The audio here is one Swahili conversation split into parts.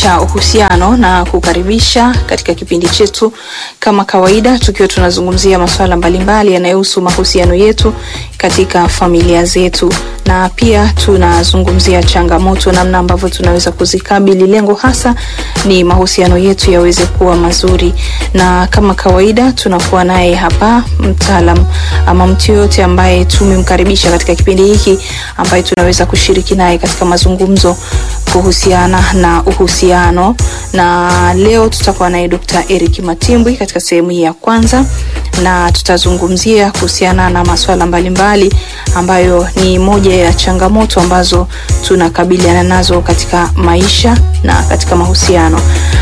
cha uhusiano na kukaribisha katika kipindi chetu kama kawaida, tukiwa tunazungumzia masuala mbalimbali yanayohusu mahusiano yetu katika familia zetu, na pia tunazungumzia changamoto, namna ambavyo tunaweza kuzikabili. Lengo hasa ni mahusiano yetu yaweze kuwa mazuri, na kama kawaida tunakuwa naye hapa mtaalam ama mtu yoyote ambaye tumemkaribisha katika kipindi hiki ambaye tunaweza kushiriki naye katika mazungumzo kuhusiana na uhusiano, na leo tutakuwa naye Dr. Eric Matimbwi katika sehemu hii ya kwanza, na tutazungumzia kuhusiana na masuala mbalimbali ambayo ni moja ya changamoto ambazo tunakabiliana nazo katika maisha na katika mahusiano.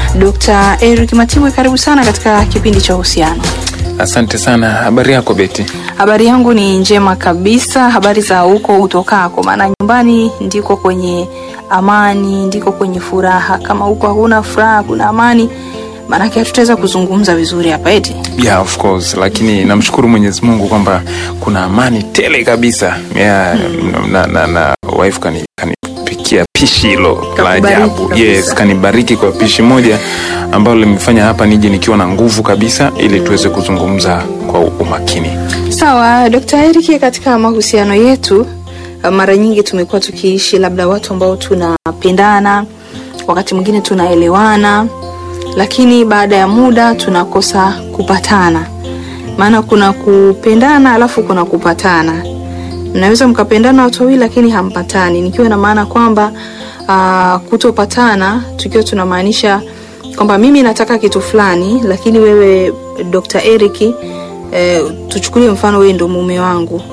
Dr. Eric Matimbwi, karibu sana katika kipindi cha uhusiano. Asante sana. Habari yako Beti? Habari yangu ni njema kabisa. Habari za huko utokako? Maana nyumbani ndiko kwenye amani, ndiko kwenye furaha. Kama huko hakuna furaha, kuna amani, maanake hatutaweza kuzungumza vizuri hapa eti. Yeah, of course, lakini namshukuru Mwenyezi Mungu kwamba kuna amani tele kabisa. Yeah, na, na, na wife kani kanipikia pishi hilo la Kakubariki ajabu. kabisa. Yes, kanibariki kwa pishi moja ambalo limefanya hapa nije nikiwa na nguvu kabisa ili tuweze kuzungumza kwa umakini. Sawa, Dr. Eric, katika mahusiano yetu mara nyingi tumekuwa tukiishi labda watu ambao tunapendana, wakati mwingine tunaelewana, lakini baada ya muda tunakosa kupatana. Maana kuna kupendana alafu kuna kupatana. Mnaweza mkapendana watu wawili lakini hampatani, nikiwa na maana kwamba uh, kutopatana tukiwa tunamaanisha kwamba mimi nataka kitu fulani, lakini wewe Dr. Eric eh, tuchukulie mfano wewe ndo mume wangu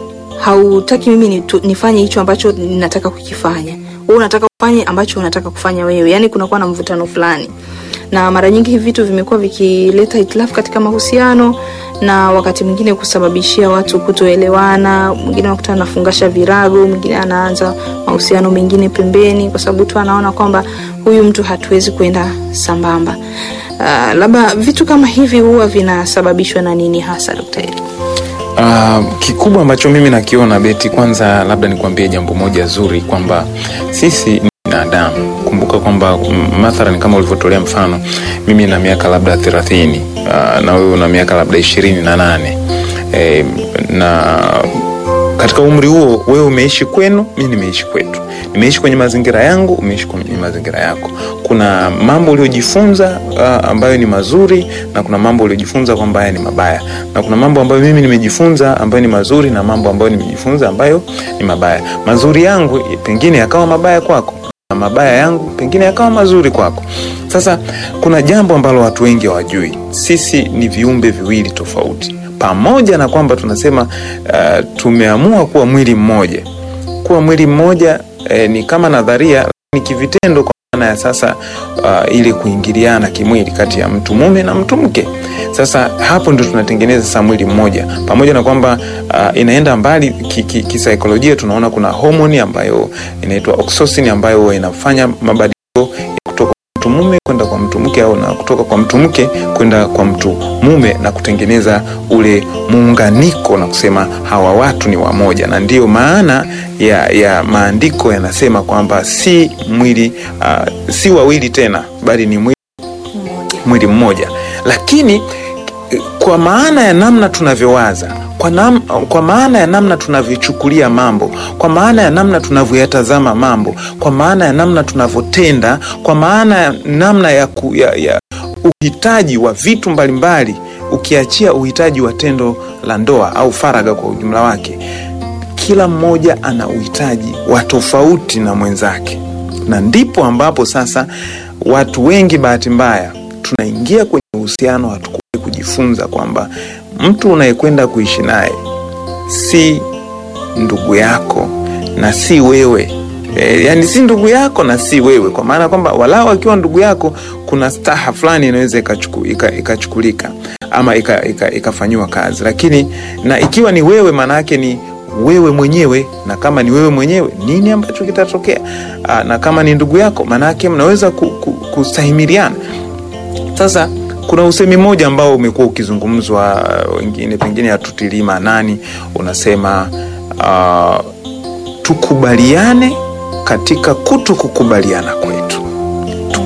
hautaki mimi nitu, nifanye hicho ambacho ninataka kukifanya wewe unataka kufanya ambacho unataka kufanya wewe yani kunakuwa na mvutano fulani na mara nyingi hivi vitu vimekuwa vikileta hitilafu katika mahusiano na wakati mwingine kusababishia watu kutoelewana mwingine anakuta anafungasha virago mwingine anaanza mahusiano mengine pembeni kwa sababu tu anaona kwamba huyu mtu hatuwezi kwenda sambamba uh, labda vitu kama hivi huwa vinasababishwa na nini hasa daktari Uh, kikubwa ambacho mimi nakiona Beti, kwanza labda nikwambie jambo moja zuri kwamba sisi ni binadamu. Kumbuka kwamba mm, mathalan kama ulivyotolea mfano, mimi na miaka labda thelathini uh, na wewe una miaka labda ishirini na nane eh, na katika umri huo wewe umeishi kwenu, mi nimeishi kwetu, nimeishi kwenye mazingira yangu, umeishi kwenye mazingira yako. Kuna mambo uliojifunza uh, ambayo ni mazuri na kuna mambo uliojifunza kwamba haya ni mabaya, na kuna mambo ambayo mimi nimejifunza ambayo ni mazuri na mambo ambayo nimejifunza ambayo ni mabaya. Mazuri yangu pengine yakawa mabaya kwako na mabaya yangu pengine yakawa mazuri kwako. Sasa kuna jambo ambalo watu wengi hawajui, sisi ni viumbe viwili tofauti, pamoja na kwamba tunasema uh, tumeamua kuwa mwili mmoja. Kuwa mwili mmoja eh, ni kama nadharia, lakini kivitendo kwa maana ya sasa uh, ili kuingiliana kimwili kati ya mtu mume na mtu mke. Sasa hapo ndio tunatengeneza sasa mwili mmoja, pamoja na kwamba uh, inaenda mbali kisaikolojia ki, ki tunaona kuna homoni ambayo inaitwa oxytocin ambayo huwa inafanya mabadiliko ya kutoka kwa mtu mume kwenda kwa mtu mke au na kutoka kwa mtu mke kwenda kwa mtu mume na kutengeneza ule muunganiko na kusema hawa watu ni wamoja, na ndiyo maana ya, ya maandiko yanasema kwamba si mwili uh, si wawili tena bali ni mwili, mwili mmoja, lakini kwa maana ya namna tunavyowaza kwa, nam, kwa maana ya namna tunavyochukulia mambo, kwa maana ya namna tunavyoyatazama mambo, kwa maana ya namna tunavyotenda, kwa maana ya namna ya, ku, ya, ya uhitaji wa vitu mbalimbali, ukiachia uhitaji wa tendo la ndoa au faragha kwa ujumla wake, kila mmoja ana uhitaji wa tofauti na mwenzake, na ndipo ambapo sasa watu wengi, bahati mbaya, tunaingia kwenye uhusiano hatu kujifunza kwamba mtu unayekwenda kuishi naye si ndugu yako na si wewe e, yani si ndugu yako na si wewe, kwa maana kwamba walau akiwa ndugu yako kuna staha fulani inaweza ikachukulika ama ikafanyiwa kazi, lakini na ikiwa ni wewe, maana yake ni wewe mwenyewe, na kama ni wewe mwenyewe, nini ambacho kitatokea? Na kama ni ndugu yako, maana yake mnaweza kustahimiliana. Sasa kuna usemi mmoja ambao umekuwa ukizungumzwa, wengine pengine hatutilii maanani, unasema uh, tukubaliane katika kuto kukubaliana kwetu,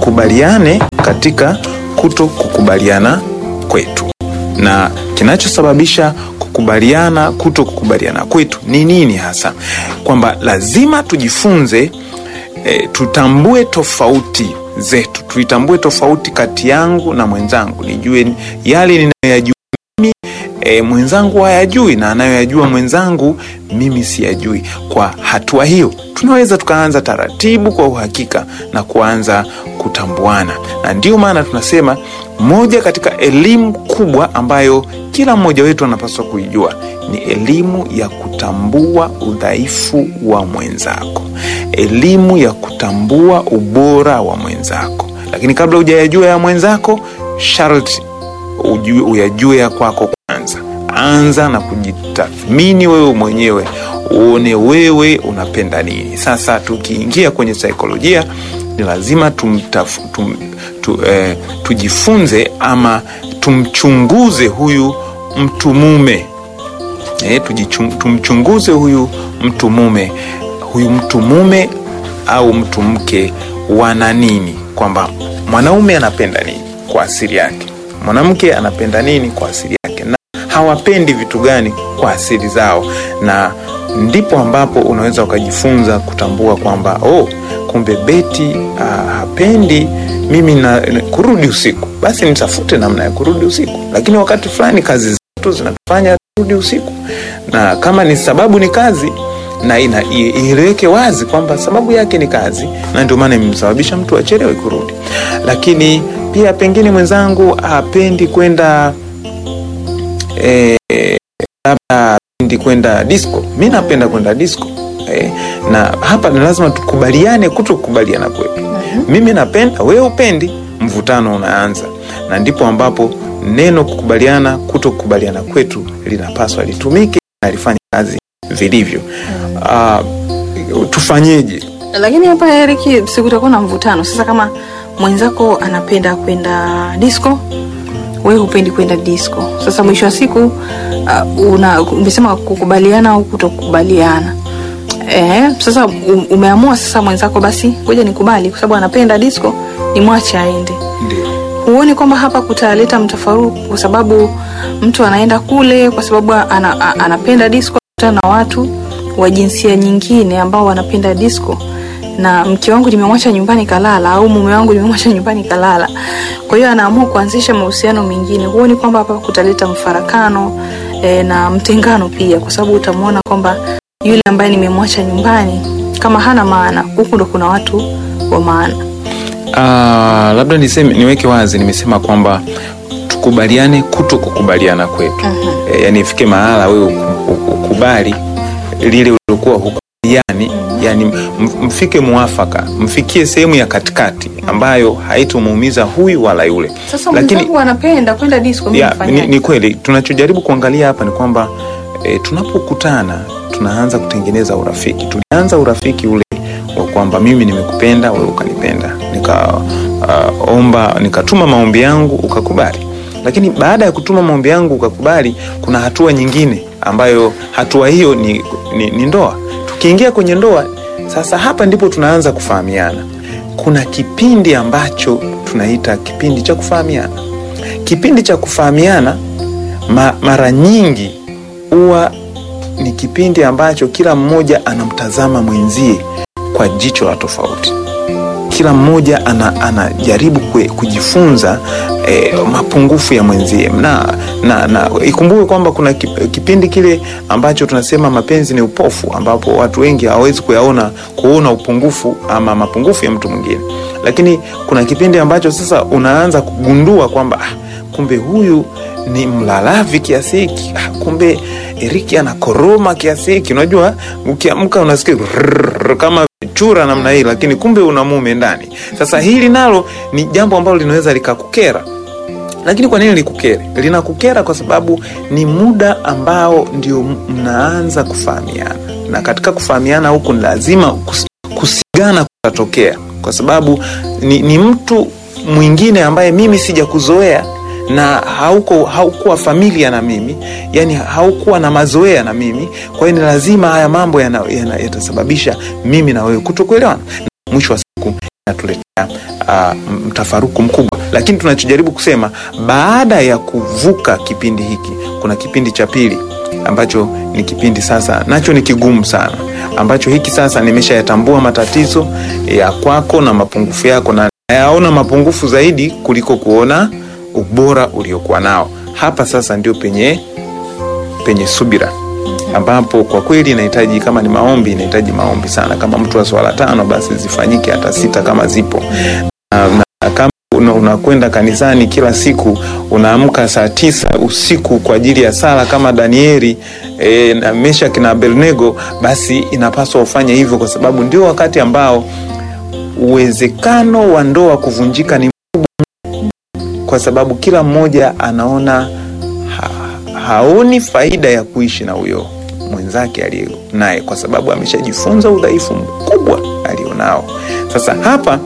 tukubaliane katika kuto kukubaliana kwetu, na kinachosababisha kukubaliana kuto kukubaliana kwetu ni nini hasa? Kwamba lazima tujifunze e, tutambue tofauti zetu, tuitambue tofauti kati yangu na mwenzangu, nijue yale ninayoyajua mimi e, mwenzangu hayajui na anayoyajua mwenzangu mimi siyajui. Kwa hatua hiyo, tunaweza tukaanza taratibu kwa uhakika na kuanza kutambuana, na ndiyo maana tunasema moja katika elimu kubwa ambayo kila mmoja wetu anapaswa kuijua ni elimu ya kutambua udhaifu wa mwenzako, elimu ya kutambua ubora wa mwenzako. Lakini kabla hujayajua ya mwenzako, sharti ujue, uyajue ya kwako kwanza. Anza na kujitathmini wewe mwenyewe, uone wewe unapenda nini. Sasa tukiingia kwenye saikolojia, ni lazima tumtaf, tum, tu, eh, tujifunze ama tumchunguze huyu mtu mume eh, tumchunguze huyu mtu mume, huyu mtu mume au mtu mke wana nini, kwamba mwanaume anapenda nini kwa asili yake, mwanamke anapenda nini kwa asili yake, na hawapendi vitu gani kwa asili zao, na ndipo ambapo unaweza ukajifunza kutambua kwamba oh, kumbe Beti uh, hapendi mimi na, na kurudi usiku, basi nitafute namna ya kurudi usiku, lakini wakati fulani kazi zetu zinatufanya turudi usiku, na kama ni sababu ni kazi na ina ieleweke wazi kwamba sababu yake ni kazi, na ndio maana imemsababisha mtu achelewe kurudi. Lakini pia pengine mwenzangu hapendi kwenda eh, labda hapendi kwenda disco, mi napenda kwenda disco eh, na hapa ni lazima tukubaliane kuto kukubaliana kwetu. Mimi napenda, wewe upendi, mvutano unaanza, na ndipo ambapo neno kukubaliana kuto kukubaliana kwetu linapaswa litumike na lifanye kazi vilivyo. Uh, tufanyeje? Lakini hapa Eric, sikutakuwa na mvutano sasa. Kama mwenzako anapenda kwenda disco, wewe hupendi kwenda disco, sasa mwisho wa siku uh, una umesema kukubaliana au kutokubaliana. Eh, sasa umeamua sasa mwenzako, basi ngoja nikubali, kwa sababu anapenda disco, nimwache aende. Ndio. Huoni kwamba hapa kutaleta mtafaruku, kwa sababu mtu anaenda kule kwa sababu ana, a, anapenda disco, kutana na watu wa jinsia nyingine ambao wanapenda disco, na mke wangu nimemwacha nyumbani kalala, au mume wangu nimemwacha nyumbani kalala. Kwa hiyo anaamua kuanzisha mahusiano mengine. Huoni kwamba hapa kutaleta mfarakano e, na mtengano pia, kwa sababu utamwona kwamba yule ambaye nimemwacha nyumbani kama hana maana, huku ndo kuna watu wa maana. Uh, labda niseme niweke wazi, nimesema kwamba tukubaliane kuto kukubaliana kwetu. Mhm. E, yani ifike mahala wewe uku- uku- ukubali lile uliokuwa hukubaliani, yani m- mfike mwafaka, mfikie sehemu ya katikati ambayo haitomuumiza huyu wala yule. Sasa Lakini- mwenzangu anapenda kwenda disco, mimi ya, nifanyaje? ni, ni kweli tunachojaribu kuangalia hapa ni kwamba e, tunapokutana tunaanza kutengeneza urafiki. Tulianza urafiki ule wa kwamba mimi nimekupenda wewe ukanipenda, nikaomba nikatuma maombi yangu ukakubali. Lakini baada ya kutuma maombi yangu ukakubali, kuna hatua nyingine ambayo hatua hiyo ni, ni, ni ndoa. Tukiingia kwenye ndoa sasa, hapa ndipo tunaanza kufahamiana. Kuna kipindi ambacho tunaita kipindi cha kufahamiana. Kipindi cha kufahamiana ma, mara nyingi huwa ni kipindi ambacho kila mmoja anamtazama mwenzie kwa jicho la tofauti. Kila mmoja ana, anajaribu kwe, kujifunza eh, mapungufu ya mwenzie na, na, na ikumbuke kwamba kuna kip- kipindi kile ambacho tunasema mapenzi ni upofu, ambapo watu wengi hawawezi kuyaona kuona upungufu ama mapungufu ya mtu mwingine, lakini kuna kipindi ambacho sasa unaanza kugundua kwamba ah, kumbe huyu ni mlalavi kiasi hiki ah, kumbe Eriki anakoroma kiasi hiki. Unajua, ukiamka unasikia rrrr, kama chura namna hii, lakini kumbe una mume ndani. Sasa hili nalo ni jambo ambalo linaweza likakukera lakini kwa nini likukere? Linakukera kwa sababu ni muda ambao ndio mnaanza kufahamiana, na katika kufahamiana huku ni lazima kus, kusigana kutatokea, kwa sababu ni, ni mtu mwingine ambaye mimi sijakuzoea na hauko haukuwa familia na mimi, yani haukuwa na mazoea na mimi. Kwa hiyo ni lazima haya mambo yana- yana- yatasababisha mimi na wewe kutokuelewana, na mwisho wa siku inatuletea uh, mtafaruku mkubwa, lakini tunachojaribu kusema baada ya kuvuka kipindi hiki, kuna kipindi cha pili ambacho ni kipindi sasa nacho ni kigumu sana, ambacho hiki sasa nimeshayatambua matatizo ya kwako na mapungufu yako, na nayaona mapungufu zaidi kuliko kuona ubora uliokuwa nao. Hapa sasa ndio penye penye subira ambapo kwa kweli inahitaji kama ni maombi, inahitaji maombi sana. Kama mtu wa swala tano, basi zifanyike hata sita kama zipo na, na kama una- unakwenda kanisani kila siku, unaamka saa tisa usiku kwa ajili ya sala kama Danieli e, na Meshaki na Abednego, basi inapaswa ufanye hivyo, kwa sababu ndio wakati ambao uwezekano wa ndoa kuvunjika ni mkubwa, kwa sababu kila mmoja anaona ha, haoni faida ya kuishi na huyo mwenzake aliye naye, kwa sababu ameshajifunza udhaifu mkubwa alionao. Sasa hapa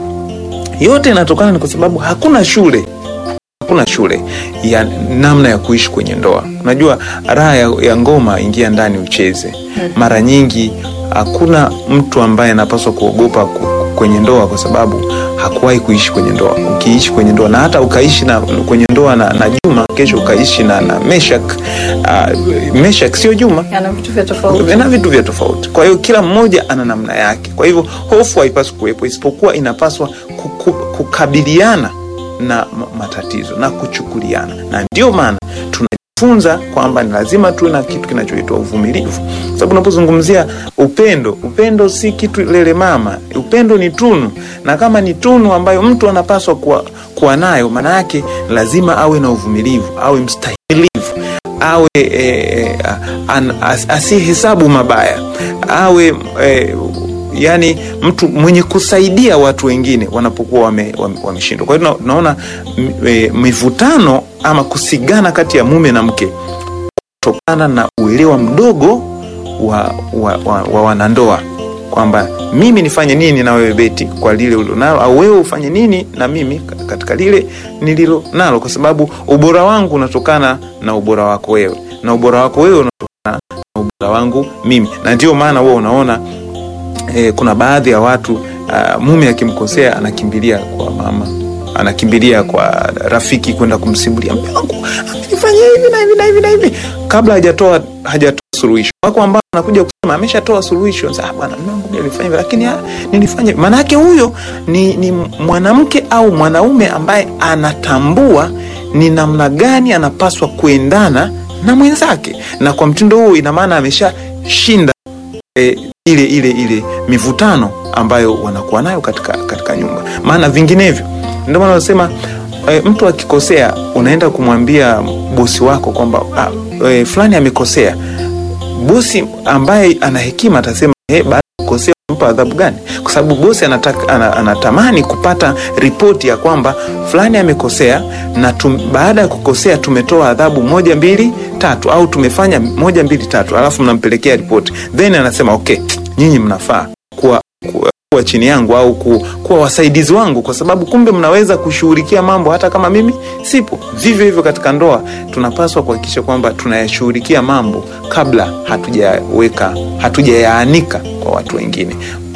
yote inatokana ni kwa sababu hakuna shule hakuna shule ya namna ya kuishi kwenye ndoa. Unajua raha ya, ya ngoma, ingia ndani ucheze. Mara nyingi hakuna mtu ambaye anapaswa kuogopa ku, kwenye ndoa kwa sababu hakuwahi kuishi kwenye ndoa. Ukiishi kwenye ndoa na hata ukaishi na kwenye ndoa na, na Juma, kesho ukaishi na, na Meshak. Uh, Meshak sio Juma Yana vitu vya tofauti. na vitu vya tofauti. Kwa hiyo kila mmoja ana namna yake. Kwa hivyo hofu haipaswi kuwepo, isipokuwa inapaswa kuku, kukabiliana na ma- matatizo na kuchukuliana, na ndio maana tunajifunza kwamba ni lazima tuwe na kitu kinachoitwa uvumilivu, sababu unapozungumzia upendo, upendo si kitu lele mama, upendo ni tunu, na kama ni tunu ambayo mtu anapaswa kuwa, kuwa nayo, maana yake lazima awe na uvumilivu, awe mstahimilivu awe e, an, as, asihesabu mabaya awe e, yani mtu mwenye kusaidia watu wengine wanapokuwa wameshindwa wame, wameshindwa. kwa hiyo tuna- tunaona m- e, mivutano ama kusigana kati ya mume na mke kutokana na uelewa mdogo wa, wa, wa, wa wanandoa kwamba mimi nifanye nini na wewe Beti kwa lile ulilonalo, au wewe ufanye nini na mimi katika lile nililo nalo, kwa sababu ubora wangu unatokana na ubora wako wewe na ubora wako wewe unatokana na ubora wangu mimi, na ndio maana wewe unaona e, kuna baadhi ya watu uh, mume akimkosea anakimbilia kwa mama anakimbilia kwa rafiki kwenda kumsimulia mume wangu amenifanyia hivi na hivi na hivi na hivi kabla hajatoa hajatoa suluhisho. Wako ambao anakuja kusema ameshatoa suluhisho, sasa bwana, mume wangu mimi alifanya hivi, lakini ah, nilifanya. Maana yake huyo ni, ni mwanamke au mwanaume ambaye anatambua ni namna gani anapaswa kuendana na mwenzake, na kwa mtindo huo, ina maana ameshashinda e, ile ile ile mivutano ambayo wanakuwa nayo katika, katika nyumba. Maana vinginevyo, ndio maana wanasema e, mtu akikosea unaenda kumwambia bosi wako kwamba ah, e, fulani amekosea. Bosi ambaye ana hekima atasema eh, baada ya kukosea mpa adhabu gani? Kwa sababu bosi anataka, ana, anatamani kupata ripoti ya kwamba fulani amekosea na tum, baada ya kukosea tumetoa adhabu moja mbili tatu, au tumefanya moja mbili tatu, alafu mnampelekea ripoti, then anasema okay, nyinyi mnafaa kuwa, kuwa, kuwa chini yangu au ku, kuwa wasaidizi wangu, kwa sababu kumbe mnaweza kushughulikia mambo hata kama mimi sipo. Vivyo hivyo katika ndoa tunapaswa kuhakikisha kwamba tunayashughulikia mambo kabla hatujaweka hatujayaanika kwa watu wengine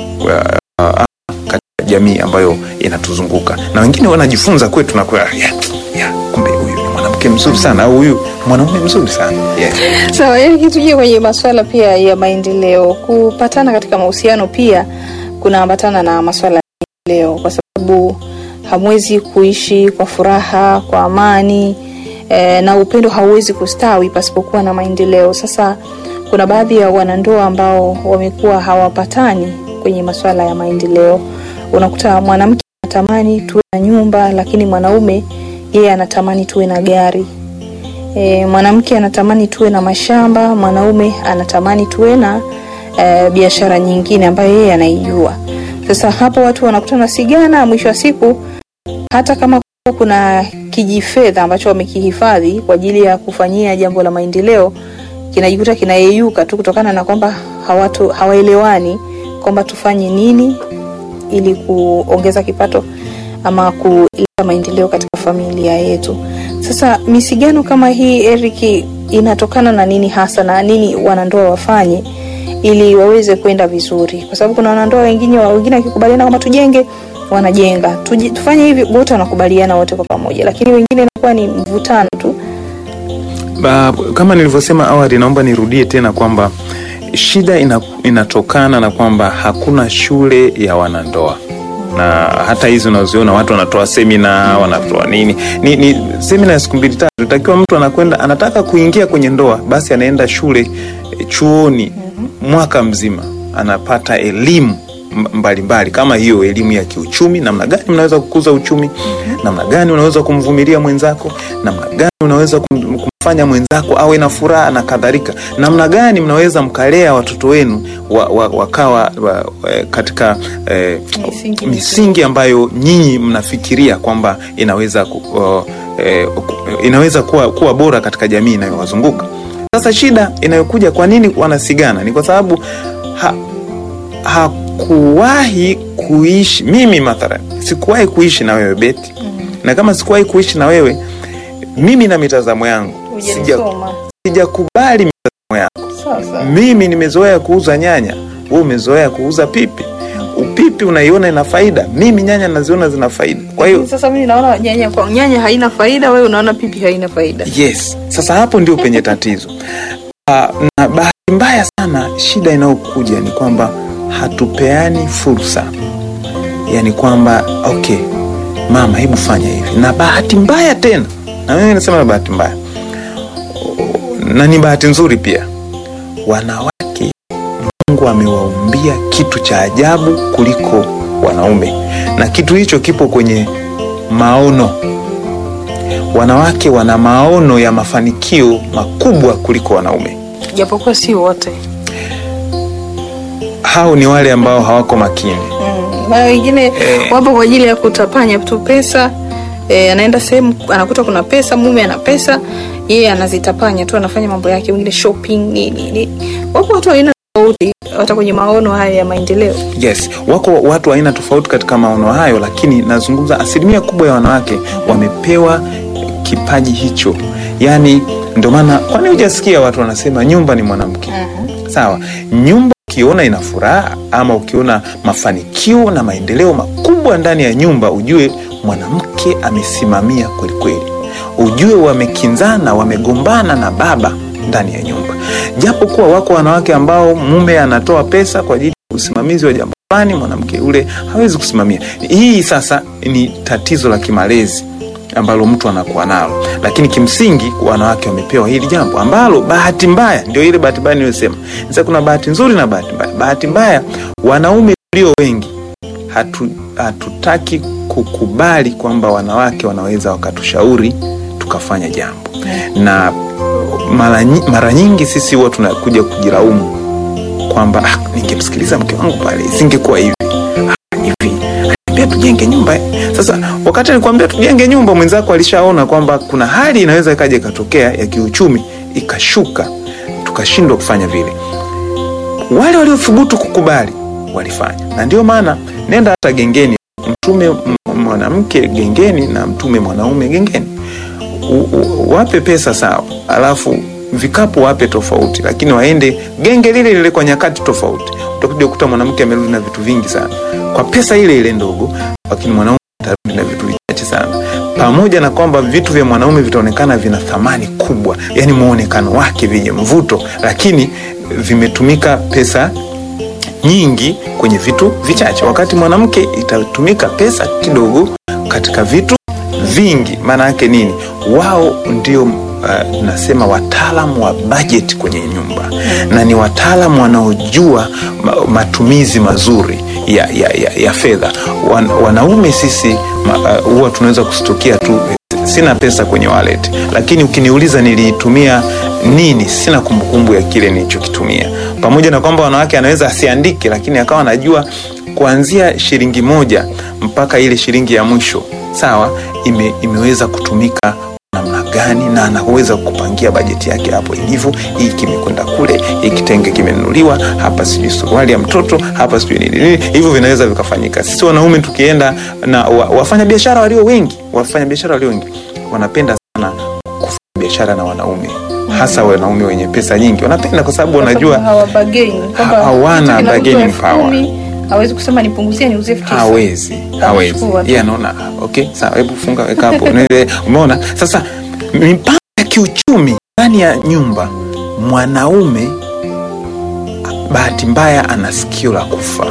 uh, uh, katika jamii ambayo inatuzunguka na wengine wanajifunza kwetu na kwa yeah, yeah, kumbe huyu ni mwanamke mzuri sana au huyu mwanaume mzuri sana yeah. Sawa, yani tuje kwenye masuala pia ya maendeleo. Kupatana katika mahusiano pia kunaambatana na masuala ya maendeleo, kwa sababu hamwezi kuishi kwa furaha, kwa amani e, na upendo hauwezi kustawi pasipokuwa na maendeleo. Sasa kuna baadhi ya wanandoa ambao wamekuwa hawapatani kwenye masuala ya maendeleo. Unakuta mwanamke anatamani tuwe na nyumba, lakini mwanaume yeye anatamani tuwe na gari. E, mwanamke anatamani tuwe na mashamba, mwanaume anatamani tuwe na e, biashara nyingine ambayo yeye anaijua. Sasa hapo watu wanakutana sigana, mwisho wa siku hata kama kuna kijifedha ambacho wamekihifadhi kwa ajili ya kufanyia jambo la maendeleo kinajikuta kinayeyuka tu kutokana na kwamba hawatu hawaelewani kwamba tufanye nini ili kuongeza kipato ama kuleta maendeleo katika familia yetu. Sasa misigano kama hii Eric, inatokana na nini hasa na nini wanandoa wafanye ili waweze kwenda vizuri? Kwa sababu kuna wanandoa wengine wengine wakikubaliana kwamba tujenge, wanajenga Tuji, tufanye hivi wote wanakubaliana wote kwa pamoja lakini wengine inakuwa ni mvutano tu Ba, kama nilivyosema awali, naomba nirudie tena kwamba shida ina, inatokana na kwamba hakuna shule ya wanandoa na hata hizi unaziona watu wanatoa semina wanatoa nini ni, ni semina ya siku mbili tatu takiwa mtu anakwenda anataka kuingia kwenye ndoa basi anaenda shule eh, chuoni mwaka mzima anapata elimu m- mbalimbali kama hiyo elimu ya kiuchumi namna gani mnaweza kukuza uchumi namna gani unaweza kumvumilia mwenzako namna gani unaweza kum, kumfanya mwenzako awe na furaha na kadhalika namna gani mnaweza mkalea watoto wenu wa, wa, wakawa wa, eh, katika eh, Misingi misingi ambayo nyinyi mnafikiria kwamba inaweza ku, uh, eh, ku- inaweza kuwa, kuwa bora katika jamii inayowazunguka sasa shida inayokuja kwa nini wanasigana ni kwa sababu ha, hakuwahi kuishi mimi mathalan sikuwahi kuishi na wewe beti na kama sikuwahi kuishi na wewe mimi na mitazamo yangu sija- hujanisoma sijakubali mitazamo yako sasa mimi nimezoea kuuza nyanya we umezoea kuuza pipi upipi unaiona ina faida mimi nyanya naziona zina faida kwa hiyo sasa mimi naona nyanya kwa nyanya haina faida wewe unaona pipi haina faida yes sasa hapo ndio penye tatizo uh, na bahati mbaya sana shida inayokuja ni kwamba hatupeani fursa yani kwamba okay mama hebu fanya hivi na bahati mbaya tena na mimi nasema na bahati mbaya na ni bahati nzuri pia wanawake mungu amewaumbia kitu cha ajabu kuliko wanaume na kitu hicho kipo kwenye maono wanawake wana maono ya mafanikio makubwa kuliko wanaume japokuwa si wote hao ni wale ambao hawako makini Mm, na wengine wapo kwa ajili ya kutapanya tu pesa e, anaenda sehemu anakuta kuna pesa mume ana pesa yeye anazitapanya tu anafanya mambo yake wengine shopping nini nini wapo watu wa aina tofauti hata kwenye maono haya ya maendeleo yes wako watu wa aina tofauti katika maono hayo lakini nazungumza asilimia kubwa ya wanawake wamepewa kipaji hicho yaani ndio maana kwani hujasikia watu wanasema nyumba ni mwanamke sawa nyumba ukiona ina furaha ama ukiona mafanikio na maendeleo makubwa ndani ya nyumba ujue mwanamke amesimamia kwelikweli ujue wamekinzana wamegombana na baba ndani ya nyumba japo kuwa wako wanawake ambao mume anatoa pesa kwa ajili ya usimamizi wa jambo fulani mwanamke yule hawezi kusimamia hii sasa ni tatizo la kimalezi ambalo mtu anakuwa nalo lakini kimsingi wanawake wamepewa hili jambo ambalo bahati mbaya ndio ile bahati mbaya niliyosema sasa kuna bahati nzuri na bahati mbaya bahati mbaya wanaume tulio wengi hatu, hatutaki kukubali kwamba wanawake wanaweza wakatushauri tukafanya jambo na mara, nyi- mara nyingi sisi huwa tunakuja kujilaumu kwamba ah, ningemsikiliza mke wangu pale isingekuwa hivi ah, hivi pia tujenge nyumba eh. sasa wakati alikwambia tujenge nyumba mwenzako alishaona kwamba kuna hali inaweza ikaja ikatokea ya kiuchumi ikashuka tukashindwa kufanya vile wale waliothubutu kukubali walifanya na ndio maana nenda hata gengeni mtume m- mwanamke gengeni na mtume mwanaume gengeni U- u- wape pesa sawa alafu vikapu wape tofauti lakini waende genge lile lile kwa nyakati tofauti utakuja kukuta mwanamke amerudi na vitu vingi sana kwa pesa ile ile ndogo lakini mwanaume atarudi na vitu vichache sana pamoja na kwamba vitu vya mwanaume vitaonekana vina thamani kubwa yani mwonekano wake vyenye mvuto lakini vimetumika pesa nyingi kwenye vitu vichache wakati mwanamke itatumika pesa kidogo katika vitu vingi maana yake nini wao ndio uh, nasema wataalamu wa bajeti kwenye nyumba na ni wataalamu wanaojua ma, matumizi mazuri ya, ya, ya, ya fedha Wan, wanaume sisi ma- uh, huwa tunaweza kustukia tu sina pesa kwenye wallet lakini ukiniuliza niliitumia nini sina kumbukumbu ya kile nilichokitumia pamoja na kwamba wanawake anaweza asiandike lakini akawa anajua kuanzia shilingi moja mpaka ile shilingi ya mwisho sawa ime, imeweza kutumika namna gani na anaweza kupangia bajeti yake hapo ilivyo hii kimekwenda kule hii kitenge kimenunuliwa hapa sijui suruali ya mtoto hapa sijui nini nini hivyo vinaweza vikafanyika sisi wanaume tukienda na wa, wafanya biashara walio wengi wafanya biashara walio wengi wanapenda sana kufanya biashara na wanaume hasa wanaume wenye pesa nyingi wanapenda kwa sababu wanajua hawabageni kwamba hawana kitu kinauzwa bargaining elfu power. kumi, hawezi kusema nipunguzie niuzie elfu tisa. hawezi hawezi Atachukua tu. yeye anaona ah, okay sawa hebu funga weka hapo Nile- umeona sasa mipango ya kiuchumi ndani ya nyumba mwanaume bahati mbaya ana sikio la kufa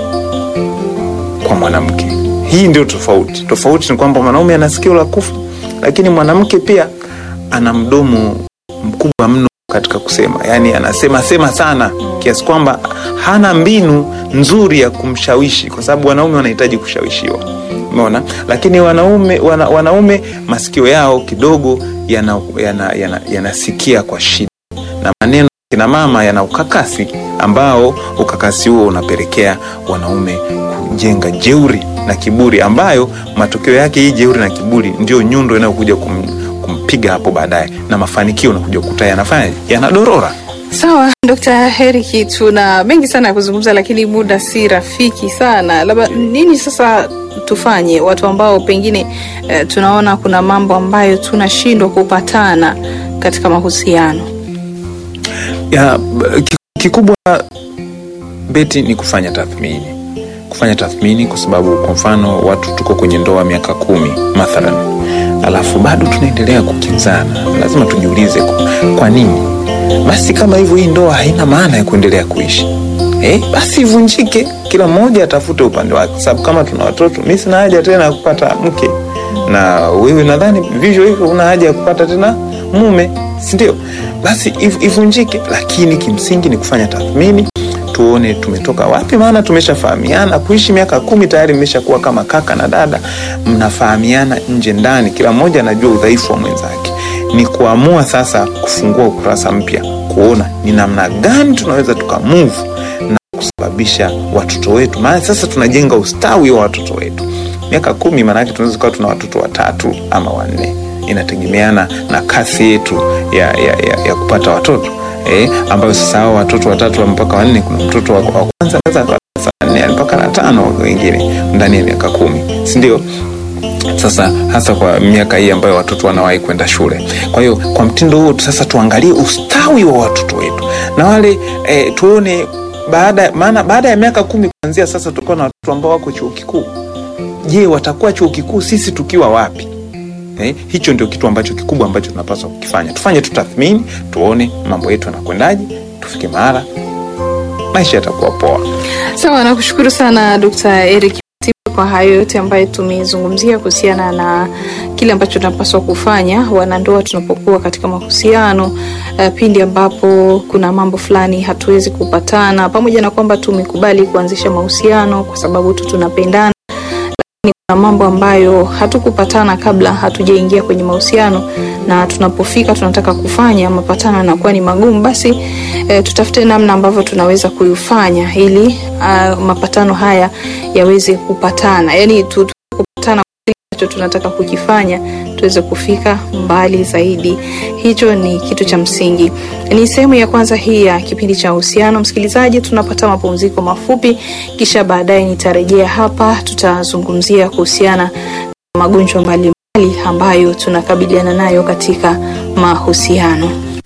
kwa mwanamke hii ndio tofauti tofauti ni kwamba mwanaume ana sikio la kufa lakini mwanamke pia ana mdomo mkubwa mno katika kusema yaani anasema sema sana kiasi kwamba hana mbinu nzuri ya kumshawishi kwa sababu wanaume wanahitaji kushawishiwa umeona lakini wanaume wana, wanaume masikio yao kidogo yanasikia yana, yana, yanasikia kwa shida na maneno ya kina mama yana ukakasi ambao ukakasi huo unapelekea wanaume kujenga jeuri na kiburi ambayo matokeo yake hii jeuri na kiburi ndio nyundo inayokuja kum, kumpiga hapo baadaye na mafanikio unakuja kukuta yanafanya yanadorora Sawa, Dr. Heriki, tuna mengi sana ya kuzungumza, lakini muda si rafiki sana. Labda nini sasa tufanye, watu ambao pengine eh, tunaona kuna mambo ambayo tunashindwa kupatana katika mahusiano? ya, b- ki- kikubwa beti ni kufanya tathmini kufanya tathmini kwa sababu kwa mfano watu tuko kwenye ndoa miaka kumi mathalan alafu bado tunaendelea kukinzana lazima tujiulize kwa- kwa nini basi kama hivyo hii ndoa haina maana ya kuendelea kuishi eh, basi ivunjike kila mmoja atafute upande wake kwa sababu kama tuna watoto mi sina haja tena ya kupata mke na wewe nadhani vivyo hivyo una haja ya kupata tena mume sindio basi iv- ivunjike lakini kimsingi ni kufanya tathmini tuone tumetoka wapi maana tumeshafahamiana kuishi miaka kumi tayari mmeshakuwa kama kaka na dada mnafahamiana nje ndani kila mmoja anajua udhaifu wa mwenzake ni kuamua sasa kufungua ukurasa mpya kuona ni namna gani tunaweza tukamove na kusababisha watoto wetu maana sasa tunajenga ustawi wa watoto wetu miaka kumi maanake tunaweza kuwa tuna watoto watatu ama wanne inategemeana na kasi yetu ya, ya, ya, ya kupata watoto eh, ambayo sasa hao watoto watatu wa mpaka wanne kuna mtoto wa wa kwanza anaweza akawa darasa la nne mpaka la tano wengine ndani ya miaka kumi sindio sasa hasa kwa miaka hii ambayo watoto wanawahi kwenda shule kwa hiyo kwa mtindo huo sasa tuangalie ustawi wa watoto wetu na wale eh, tuone baada maana baada ya miaka kumi kuanzia sasa tutakuwa na watoto ambao wako chuo kikuu je watakuwa chuo kikuu sisi tukiwa wapi eh, hicho ndio kitu ambacho kikubwa ambacho tunapaswa kukifanya tufanye tu tathmini tuone mambo yetu yanakwendaje tufike mahala maisha yatakuwa poa Sawa, nakushukuru sana Dr. Eric Matiba kwa hayo yote ambayo tumezungumzia kuhusiana na kile ambacho tunapaswa kufanya wanandoa tunapokuwa katika mahusiano uh, pindi ambapo kuna mambo fulani hatuwezi kupatana, pamoja na kwamba tumekubali kuanzisha mahusiano kwa sababu tu tunapendana lakini kuna mambo ambayo hatukupatana kabla hatujaingia kwenye mahusiano na tunapofika tunataka kufanya mapatano yanakuwa ni magumu basi e, tutafute namna ambavyo tunaweza kuyufanya ili uh, mapatano haya yaweze kupatana yani tu, tu, kupatana kile ambacho tunataka kukifanya tuweze kufika mbali zaidi hicho ni kitu cha msingi ni sehemu ya kwanza hii ya kipindi cha uhusiano msikilizaji tunapata mapumziko mafupi kisha baadaye nitarejea hapa tutazungumzia kuhusiana na magonjwa mbalimbali ambayo tunakabiliana nayo katika mahusiano